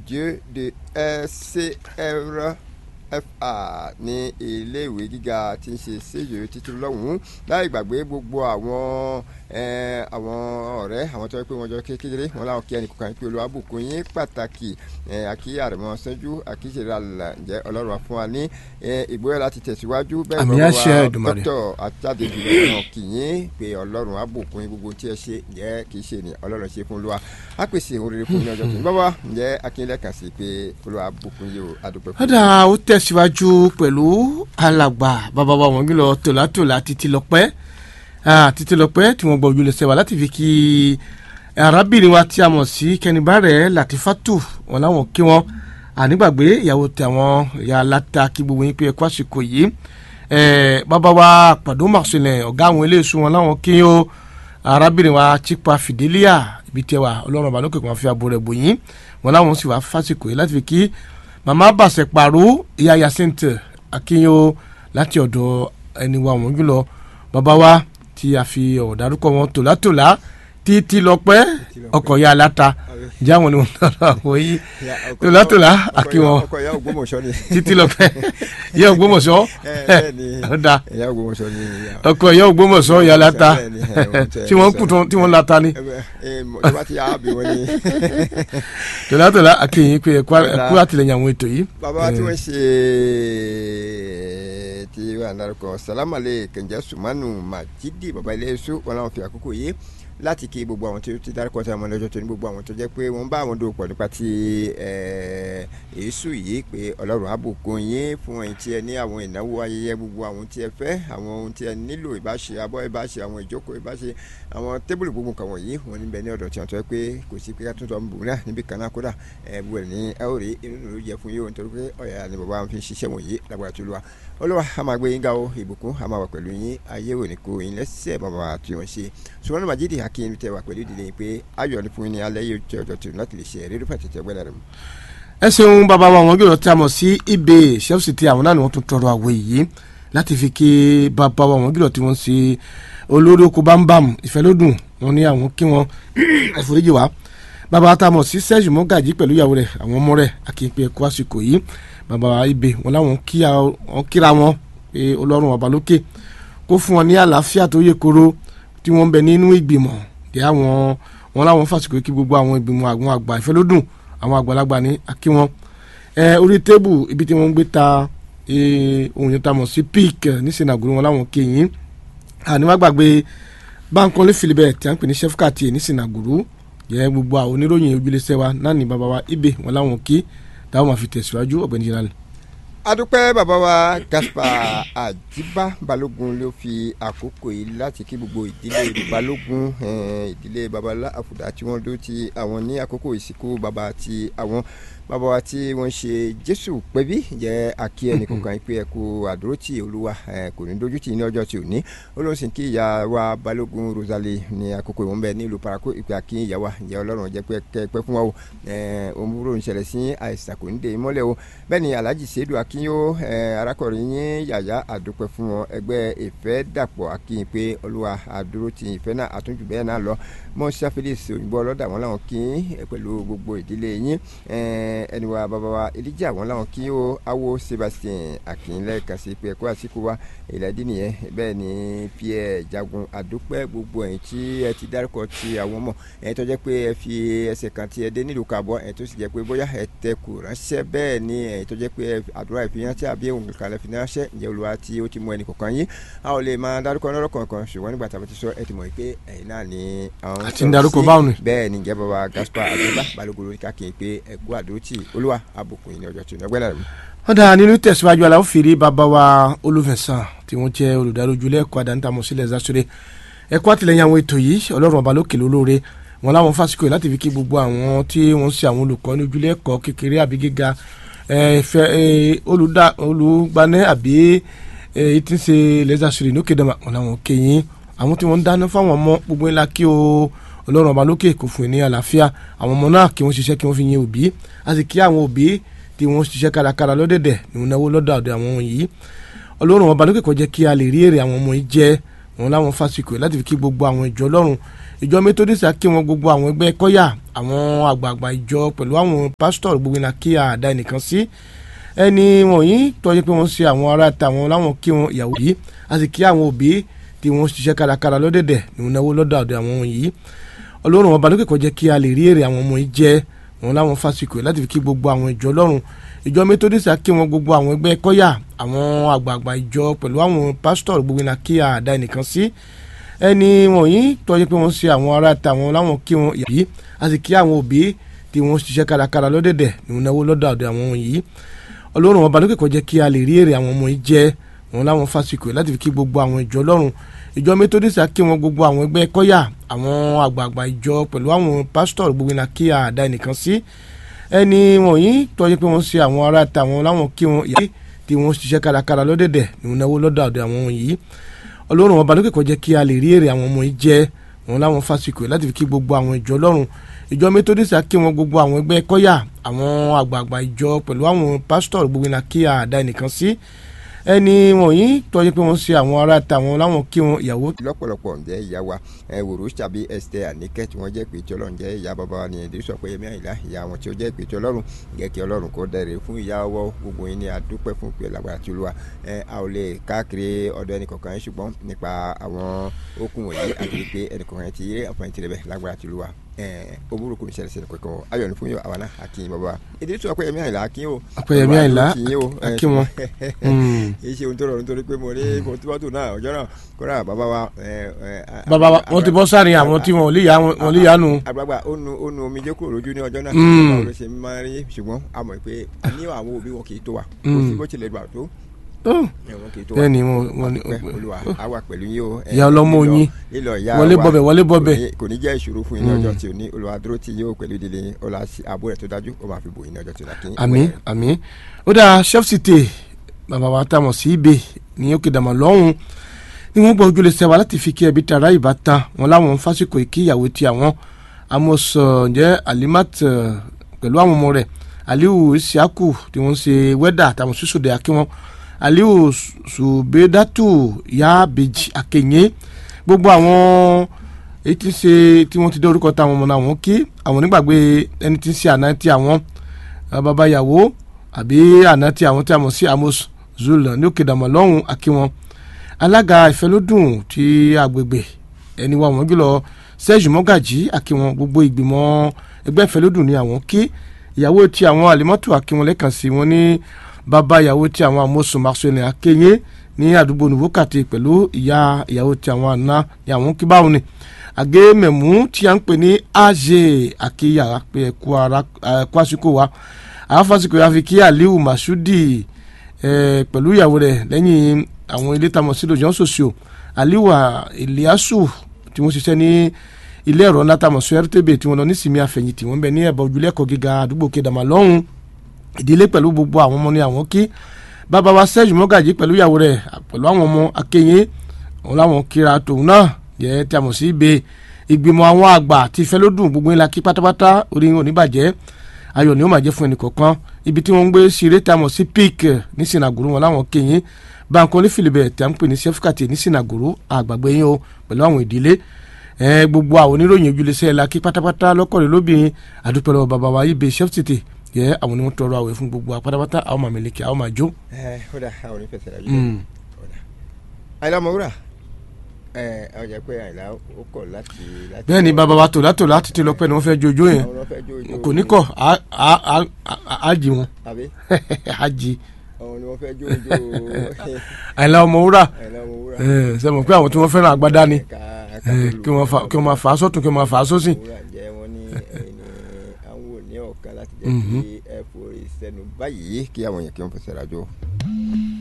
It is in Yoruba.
Dieu de SCR fa ní iléèwé gíga tí ń ṣe séyò títí lọ́hùn-ún láì gbàgbé gbogbo àwọn àwọn ọ̀rẹ́ àwọn tó yẹ pé wọ́n jọ kékeré wọn láwọn kí ẹnì kankan pé olùwàbùkún yín pàtàkì àkí àrẹ̀mọ sẹ́jú àkí ṣe ra là ǹjẹ́ ọlọ́run wa fún wa ní ìgbóyà láti tẹ̀síwájú bẹ́ẹ̀ Àmì bọ́ àṣẹ wa Èdùmàrè. dókítà àtàdé jùlọ wọn kì yín pé ọlọ́run àbùkún yín gbogbo tí ẹ ṣe ǹjẹ́ kì í ṣe ni ọlọ́run ṣe fún olúwa á pèsè òun rere fún yín ní ọjọ́ tó ń bọ́ wá ǹjẹ́ akínlẹ̀ kàn sí pé olúwa àbùkún yìí ó adúpẹ́ fún ọ̀dà ó tẹ̀síwájú pẹ̀lú alàgbà bàbá wa wọ́n gbìlọ tòlátòlá títí lọ́pẹ́ ah, títí lọ́pẹ́ tí wọ́n gbọ́ ojúlẹ̀sẹ̀ wa láti fi kí arábìnrin wa tí a mọ̀ sí kẹnibàrẹ̀ Latifatu wọn láwọn kí wọn ànígbàgbé ìyàwó tí àwọn ìyá aláta kí gbogbo yín pé ẹ kú àsìkò yìí Eh, bàbá wa pàdó màṣẹlẹ̀ ọ̀gá àwọn eléyìí wọn láwọn kí ó arábìnrin wa Chipa Fidelia ibi tí ẹ wà ọlọ́run ọba lókè kan fi abo rẹ̀ bò yín wọn láwọn sì wá fásìkò yìí láti fi kí màmá bàṣẹ pàrọ̀ ìyá Yacinthe akínyó láti ọ̀dọ̀ ẹni wa wọ́n jùlọ bàbá wa tí a fi ọ̀rọ̀ dárúkọ wọn tòlátòlá títí lọ pẹ́ ọkọ̀ ya aláta jẹ́ àwọn ni wọ́n lọ́rọ̀ àwọn yìí tòlátòlá akí wọn ọkọ̀ ìyá ògbómọ̀ṣọ́ ni títí lọ pẹ́ yẹ Ògbómọ̀ṣọ́ bẹ́ẹ̀ ni ọ̀dà ìyá ògbómọ̀ṣọ́ ni ìyá ọkọ̀ ìyá Ògbómọ̀ṣọ́ ya aláta Bẹ́ẹ̀ ni, ẹ, wọ́n tẹ- tí wọ́n kù tán- tí wọ́n lata ni ẹ ẹ mọ̀ tó bá ti yá àbí wọn ni. tòlátòlá akínyìn pé ẹ̀kú ẹ̀kú àtìlẹyìn àwọn ètò yìí. bàbá tí wọ́n ṣe tí wà lárúkọ salamale kẹ̀ǹjẹ́ sùmánù màjídì bàbá ilé iṣu wọn làwọn fi àkókò yìí láti kí gbogbo àwọn tó ti dárúkọ tí àwọn lọ́jọ́ tó ní gbogbo àwọn tó jẹ́ pé wọ́n bá àwọn dòwò pọ̀ nípa ti eh, èésù yìí pé ọlọ́run àbùkún yín fún ẹ̀yin tí ẹ ní àwọn ìnáwó ayẹyẹ gbogbo àwọn tí ẹ fẹ́ àwọn ohun tí ẹ nílò ìbáṣe abọ́ ìbáṣe àwọn ìjókòó ìbáṣe àwọn tébùlù gbogbo nǹkan wọ̀nyí wọn níbẹ̀ ní ọ̀dọ̀ tí wọ́n tọ́ pé kò sí pé ká tún tọ́ ń bù náà níbi kan náà kódà ẹ bu ẹ̀ ní ẹ ó rí inú ló yẹ fún yín o nítorí pé ọ̀yà ni bàbá wọn fi ṣiṣẹ́ wọ̀nyí lágbára tó lùwà olúwa a máa gbé yín ga o ìbùkún a máa wà pẹ̀lú yín ayé ò ní kó yín lẹ́sẹ̀ bàbá tí wọ́n ṣe ṣùgbọ́n ní màjídì akin tẹ wà pẹ̀lú ìdílé yín pé ayọ̀ ní fún yín ní alẹ́ yóò jẹ́ ọjọ́ tó láti lè ṣe ẹ̀rí rúfà tètè gbẹ́lẹ̀ rẹ̀ mu. ẹ ṣeun bàbá wa wọn gbèrò tí a mọ̀ sí ibè chelsea tí àwọn náà ni wọ́n tún tọrọ àwọ̀ yìí láti fi kí bàbá wa wọn gbèrò tí wọ́n ṣe olórí oko bámbàm ìfẹ́lódùn wọn ní àwọn kí wọn ẹ̀fọ́ríjì wá bàbá wa tá a mọ̀ sí sẹ́ẹ̀jì mọ́gàjì pẹ̀lú ìyàwó rẹ̀ àwọn ọmọ rẹ̀ akínpé ẹ̀kọ́ àsìkò yìí bàbá wa ibè wọn láwọn kí a- wọn kíra wọn pé ọlọ́run ọba lókè kó fún wọn ní àlàáfíà tó yẹ kóró tí wọ́n ń bẹ nínú ìgbìmọ̀ dé àwọn wọn láwọn fàsìkò kí gbogbo àwọn ìgbìmọ̀ àwọn àgbà ìfẹ́lódùn àwọn àgbàlagbà ní akí wọn ẹ orí tébù ibi tí wọ́n ń gbé ta eh, ohun yẹn ta mọ̀ sí pík ní sinagoro wọn láwọn kéyìn àníwá gbàgbé Bánkọ́lé Philibert tí a ń pè ní sefkat ní sinagoro yẹ gbogbo àwọn oníròyìn ojúlẹsẹ wa náà ní bàbá wa ibè wọn láwọn kí táwọn máa fi tẹ̀síwájú ọ̀gbẹ́ni general. adúpẹ́ bàbá wa Gaspar Àjíbá Balógun ló fi àkókò yìí láti kí gbogbo ìdílé Balógun eh, ìdílé babalá àfùdá tí wọ́n dó ti àwọn ní àkókò ìsìnkú bàbá àti àwọn bàbá wa tí wọ́n ṣe Jésù pẹ́bí jẹ́ àkí ẹnìkankan yìí pé ẹ kú àdúrótì Olúwa eh, kò ní dójú tì ní ọjọ́ tí ò ní olóhùn kí ìyá wa Balógun Rosalie ní àkókò ìwọ̀n bẹ́ẹ̀ nílùú Parakou ìpè àkí ìyá wa ìyá Ọlọ́run jẹ́ pé kẹ́ pẹ́ fún wa o òmùrò ń ṣẹlẹ̀ sí àìsàn kò ní dé mọ́lẹ̀ o bẹ́ẹ̀ ni Alhaji Seydou Akínyó eh, arákùnrin yín yàyà àdúpẹ́ fún wọn ẹgbẹ́ ìfẹ́ dàpọ̀ akínyìn pé olúwa àdúró ti ìfẹ́ náà àtúnjù bẹ́ẹ̀ náà lọ mọ́ṣá Felix òyìnbó ọlọ́dà wọn làwọn kí yín pẹ̀lú gbogbo ìdílé yín eh, ẹni wa bàbá wa Elijah wọn làwọn kí ó awo Sebastian akínyìnlẹ̀ kan sí pé ẹ̀kọ́ àsìkò wa ìlàdí nìyẹn bẹ́ẹ̀ ni Pierre Jagun àdúpẹ́ gbogbo ẹ̀yìn tí ẹ ti dárúkọ ti àwọn ọmọ ẹ̀ tó jẹ́ pé ẹ fi ẹsẹ̀ kan ti ẹ dé nílùú kàbọ̀ ẹ̀ tó sì jẹ́ pé bóyá ẹ tẹ kù ránṣẹ́ bẹ́ẹ̀ ni ẹ̀ tó jẹ́ pé ẹ àdúrà ìfihànṣẹ́ àbí ohun kan lè fi ránṣẹ́ ǹjẹ́ olúwa tí ó ti mú ẹnì kọ̀ọ̀kan yín a ò lè máa dárúkọ lọ́rọ̀ kọ̀ọ̀kan ṣùgbọ́n nígbà tá a bá ti sọ ẹ ti mọ̀ pé ẹ̀yin náà ni àwọn Àti ń dárúkọ báwọn ni. bẹ́ẹ̀ ni ǹjẹ́ bàbá Gaspar Àjíbá Balógun lórí káàkiri pé ẹ̀kú àdótì olúwa àbùkù yìí ní ọjọ́ tí ó ní ọgbẹ́ náà rẹ̀ mú. wọ́n dáa nínú tẹ̀síwájú aláwọ̀ fèrè bàbá wa olùfẹ̀sán tí wọ́n jẹ́ olùdarí ojúlé ẹ̀kọ́ àdánitàmọ̀ sílẹ̀ zasore ẹ̀kọ́ àtìlẹ́yìn àwọn ètò yìí ọlọ́run ọba lókè lólóore wọn láwọn fásikò yìí láti fi kí gbogbo àwọn tí wọ́n ń ṣe àwọn olùkọ́ ní ojúlé ẹ̀kọ́ kékeré àbí gíga ẹ̀, fẹ́, ẹ̀, olùdá- olùgbanẹ́ àbí ẹ̀, tí ń ṣe lẹ́sàsọ̀rọ̀ ní òkè dàmà wọn làwọn kéyìn àwọn tí wọ́n ń dáná fáwọn ọmọ gbogbo ńlá kí o ọlọ́run ọba lókè kò fún ẹ ní àlàáfíà àwọn ọmọ náà kí wọ́n ṣiṣẹ́ kí wọ́n fi yin òbí a sì kí àwọn òbí tí wọ́n ṣiṣẹ́ kárakára lọ́dẹ̀dẹ̀ ní wọn náwó lọ́dọ̀ àdó àwọn yìí ọlọ́run ọba lókè kó jẹ́ kí a lè rí èrè àwọn ọmọ yìí jẹ́ wọn láwọn fásikò yìí láti fi kí gbogbo àwọn ìjọ ọlọ́run ìjọ methodist kí wọn gbogbo àwọn ẹgbẹ́ kọ́yà àwọn àgbààgbà ìjọ pẹ̀lú àwọn pásítọ̀ gbogbo iná kí àdá ẹnìkan sí ẹni wọ̀nyí tọ́jú pé wọ́n ṣe àwọn ará tàwọn láwọn kí wọn ìyàwó yìí a sì kí àwọn òbí tí wọ́n ṣiṣẹ́ kárakára lọ́dẹ̀dẹ̀ ní náwó lọ́dọ̀ ọ̀dọ̀ àwọn wọ̀nyí ọlọ́run ọba lókè kó jẹ́ kí a lè rí èrè àwọn ọmọ yìí jẹ wọn láwọn fásikò láti fi kí gbogbo àwọn ìjọ ọlọ́run ìjọ methodist kí wọn gbogbo àwọn ẹgbẹ́ kọ́yà àwọn àgbààgbà ìjọ pẹ̀lú àwọn pásítọ̀ gbogbo iná kí àdá ẹnìkan sí ẹni wọ̀nyí tọ́jú pé wọ́n ṣe àwọn ará tàwọn láwọn kí wọn ìyàwó yìí a sì kí àwọn òbí tí wọ́n ṣiṣẹ́ kárakára lọ́dẹ̀dẹ̀ ní náwó lọ́dọ̀ ọ̀dọ̀ àwọn wọ̀nyí ọlọ́run ọba lókè kó jẹ́ kí a lè rí èrè àwọn ọmọ yìí jẹ wọn láwọn fásikò láti fi kí gbogbo àwọn ìjọ ọlọ́run ìjọ methodist kí wọn gbogbo àwọn ẹgbẹ́ kọ́yà àwọn àgbààgbà ìjọ pẹ̀lú àwọn pásítọ̀ gbogbo iná kí àdá ẹnìkan sí ẹni wọ̀nyí tọ́jú pé wọ́n ṣe àwọn ará tàwọn láwọn kí wọn ìyàwó tí wọ́n ṣiṣẹ́ kárakára lọ́dẹ̀dẹ̀ ní náwó lọ́dọ̀ ọ̀dọ̀ àwọn wọ̀nyí ọlọ́run ọba lókè kó jẹ́ kí a lè rí èrè àwọn ọmọ yìí jẹ wọn láwọn fásikò láti fi kí gbogbo àwọn ìjọ ọlọ́run ìjọ methodist kí wọn gbogbo àwọn ẹgbẹ́ kọ́yà àwọn àgbààgbà ìjọ pẹ̀lú àwọn pásítọ̀ gbogbo iná kí àdá ẹnìkan sí ẹni wọ̀nyí tọ́jú pé wọ́n ṣe àwọn ará tàwọn láwọn kí wọn ìyàwó. lọ́pọ̀lọpọ̀ ǹjẹ́ ìyá wa wòrò tàbí Esther Àníkẹ́ tí wọ́n jẹ́ pé tí ọlọ́run jẹ́ ìyá bàbá wa ní ẹ̀dí sọ pé ẹ̀mí àyìnlá ìyá wọn tí ó jẹ́ pé tí ọlọ́run jẹ́ kí ọlọ́run kó dẹ̀rẹ̀ fún ìyá ọwọ́ gbogbo yín ní adúpẹ́ fún pé lágbára tí olúwa a ò lè káàkiri ọ̀dọ̀ ẹnìkọ̀ọ̀kan yín ṣùgbọ́n nípa àwọn okùn wọ̀nyí àti pé ẹnìkọ̀ọ̀kan ti rí àǹfààní tirẹ̀ bẹ́ẹ̀ lágbára tí olúwa omuru kò ní ṣẹlẹ̀ ṣẹlẹ̀ kankan ayọ̀ ní fún yóò àwọn náà akin bàbá ìdílé tó ọpẹ́yẹmí àyìnlá akin o ọpẹ́yẹmí àyìnlá akin wọn. kì í ṣe ohun tó rọrùn nítorí pé mo ní mọ́tò náà ọjọ́ náà kóra bàbá wa. bàbá wa wọ́n ti bọ́ sáré àwọn tí wọ́n ò lè yá nu. àgbàgbà ó nu ó nu omijé kúrò lójú ní ọjọ́ náà báwo ló ṣe máa rí ṣùgbọ́n a mọ̀ pé ní àwọn òbí wọn kì í tó wa kò sí bó tilẹ̀ gbà tó bẹ́ẹ̀ni wọn ni olúwa àwa pẹ̀lú yín o ìyá ọlọ́mọ yín wọlé bọbẹ wọlé bọbẹ kò ní jẹ́ ìṣòro fún yín ní ọjọ́ tí o ní olúwa dúró tí yóò pẹ̀lú ìdílé yín ọlá ààbò rẹ̀ tó dájú ó máa fi bò yín ní ọjọ́ tí o lákín. àmín àmín ó dáa chef cité bàbá wa tá a mọ̀ sí ibè ní òkè dàmọ̀ lọ́hùn ni wọ́n gbọ́ ojúlé sẹ́wà láti fi kí ẹbí tara ìbátan wọn láwọn fásikò ìkí ìyàwó ti àwọn amos ǹjẹ́ alimat pẹ̀lú àwọn ọmọ rẹ̀ aliu isiaku tí wọ́n ń ṣe wẹ́dà àtàwọn sísòdè akínwọ́n aliu subedatu yabeji akenye gbogbo àwọn èyí tí ń ṣe tí wọ́n ti dé orúkọ táwọn ọmọ náà wọ́n kí àwọn onígbàgbé ẹni tí ń ṣe àná tí àwọn babayàwó àbí àná tí àwọn tí a mọ̀ sí amos zul ní òkè dàmọ̀ lọ́hùn akínwọn alága ìfẹ́lódùn ti agbègbè ẹni wa wọ́n jùlọ sẹ́ẹ̀jù mọ́gàjì akínwọn gbogbo ìgbìmọ̀ ẹgbẹ́ ìfẹ́lódùn ni àwọn kí ìyàwó tí àwọn àlímọ́tò akínwọn lẹ́kàn sí wọn ní bàbá ìyàwó tí àwọn amósùn marcelin akéyé ní àdúgbò nùbókàtì pẹ̀lú ìyá ìyàwó tí àwọn àna ní àwọn kíbáwọn ni àgé mẹ̀mú tí a ń pè ní àjẹ àkíyà pé ẹ̀kú ara ẹ̀kú àsìkò wa àwọn fásikò yà fi kí aliu masudi pẹ̀lú ìyàwó rẹ̀ lẹ́yìn àwọn ilé tamọ̀ sí lójọ́ sòsìò aliu eliasu tí wọ́n ṣiṣẹ́ ní ilé ẹ̀rọ ńlá tamọ̀ sí rtb tí wọ́n lọ ní sinmi àfẹ̀yìntì wọ́n bẹ ní ẹ̀bà ojúlẹ̀kọ̀ gíga àdúgbò kedama lọ́hùn ìdílé pẹ̀lú gbogbo àwọn ọmọ ní àwọn kí bàbá wa sẹ́ẹ̀jù mọ́gàjì pẹ̀lú ìyàwó rẹ̀ pẹ̀lú àwọn ọmọ akéyìn wọn làwọn kíra tòun náà jẹ́ tí a mọ̀ sí ibè ìgbìmọ̀ àwọn àgbà tí ìfẹ́ ló dùn gbogbo ńlá kí pátápátá orí wọn ò ní bàjẹ́ ayọ̀ ni ó máa jẹ́ fún ẹnì kọ̀ọ̀kan ibi tí wọ́n ń gbé ṣeré tí a mọ̀ sí pik ní sinagoro wọn làwọn kéyìn báńkò ní filibẹ̀ tí a ń pè ní sefukati ní sinagoro àgbàgbé yín o pẹ̀lú àwọn ìdílé gbogbo àwọn oníròyìn ojúlẹ̀sẹ̀ la kí pátápátá lọ́kọ̀ọ́rẹ́ lóbìnrin àdúpẹ́ lọ́wọ́ bàbá wa ibè chef tètè yẹ àwọn ni wọn tọrọ àwẹ̀ fún gbogbo apátápátá àwọn máa mẹlẹkẹ àwọn máa jó. ẹ ó dà àwọn onífẹsẹ̀ rẹ̀ yìí àyìnlá ọmọwúrà ẹ ọ jẹ pé àyìnlá ó kọ̀ láti. bẹ́ẹ̀ ni bàbá wa tò látò láti ti lọ pẹ́ ni wọ́n fẹ́ jó ijó yẹn kò ní kọ̀ á jí wọn á jí. àwọn ni wọ́n fẹ́ jó ijó. àyìnlá ọmọwúrà àyìnlá ọmọwúrà. ṣe mọ̀ pé àwọn tí wọ́n fẹ́ràn agbádá ni kí wọ́n máa fà á sọ́tún kí wọ́n máa fà á sósì. ọ̀kan láti jẹ́ kí ẹ forí sẹ́nu báyìí kí àwọn yẹn kí wọ́n fẹsẹ̀ rájò.